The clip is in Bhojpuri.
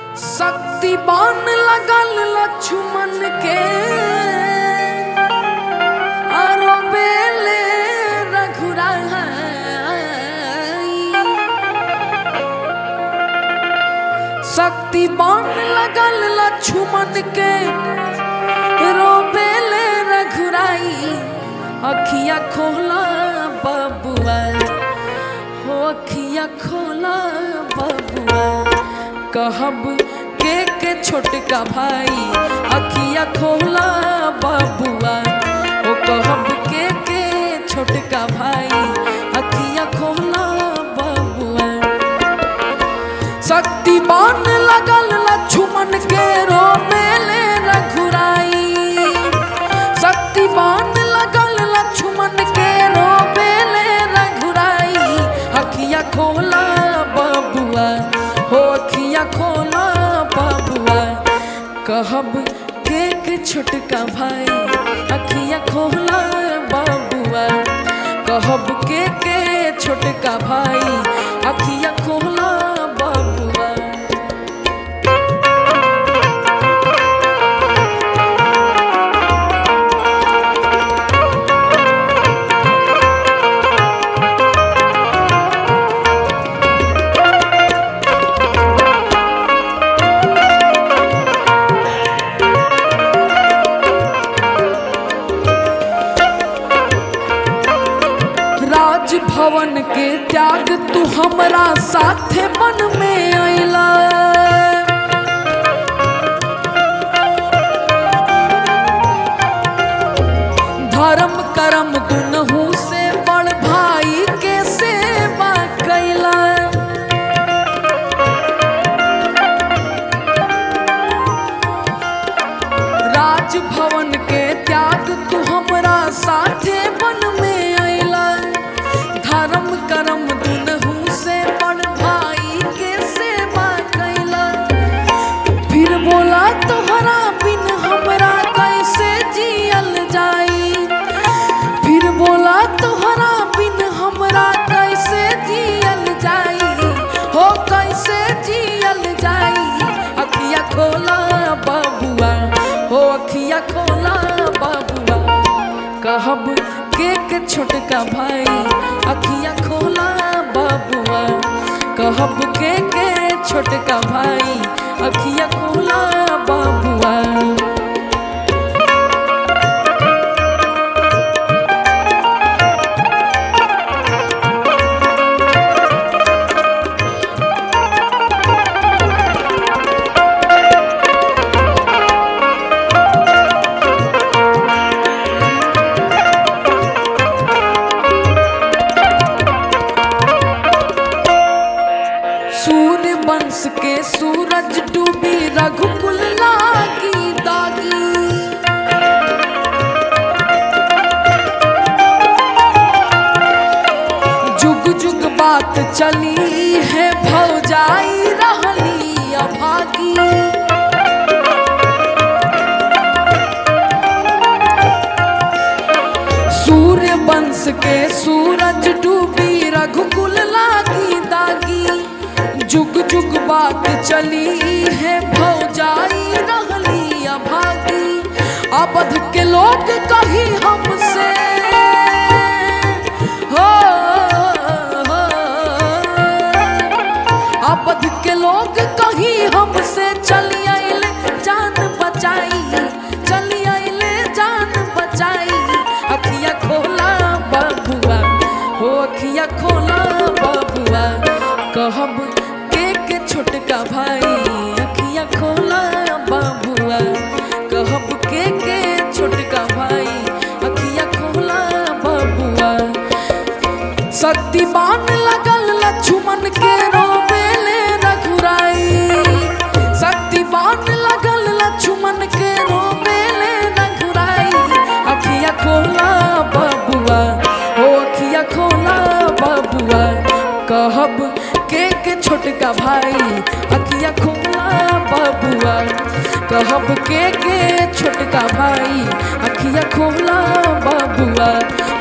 शक्ति बान लगल लक्ष्मण के आरो बेले रघुराई शक्ति बान लगल लक्ष्मण के रोबेले रघुराई अखिया खोला बबुआ हो अखिया खोला बबुआ कहब के के छोटका भाई अखिया खोला बबुआ हो कहब के के छोटका भाई अखिया खोला बबुआ शक्तिमान लगल लक्ष्मण के रोमेले रघुराई शक्तिमान लगल लक्ष्मण के रोमेले रघुराई अखिया खोला बबुआ हो अखिया खोला बबुआ कहब के के छोटका भाई अखिया खोला बबुआ कहब के के छोटका भाई अखिया खोला बबुआ राजभवन के त्याग तू हमरा साथे मन में अइला धर्म कर्म दुनहु से बड़ भाई के सेवा कैला राजभवन के त्याग तू हमरा साथे मन में अइला धर्म कर्म दुनहु से बड़ भाई के सेवा कैला फिर बोला तोहरा बिन हमरा कैसे जियल जाई फिर बोला तोहरा बिन हमरा कैसे जियल जाई हो कैसे जियल जाई अखिया खोला बबुआ हो अखिया खोला बबुआ कहब के के छोटका भाई अखिया खोला बबुआ कहब के के छोटका भाई अखिया खोला बबुआ सूर्य वंश के सूरज डूबी रघुकुल लागी दागी जुग जुग बात चली है भौजाई रहली अभागी सूर्य वंश के सूरज डूबी रघुकुल लागी दागी जुग जुग बात चली है भौजाई रहली अभागी अबध के लोग कही हमसे हो, हो, अबध के लोग कही हमसे चली आइले जान बचाई चली आइले जान बचाई अखिया खोला बबुआ हो अखिया खोला बबुआ कहब के के छोटका भाई अखिया खोला बबुआ कहब के के छोटका भाई अखिया खोला बबुआ शक्तिमान लगल लक्ष्मण के रोबेले रघुराई शक्तिमान लगल लक्ष्मण के रोबेले रघुराई अखिया खोला बबुआ हो अखिया खोला बबुआ कहब के के छोटका भाई अखिया खोला बबुआ कहब के के छोटका भाई अखिया खोला बबुआ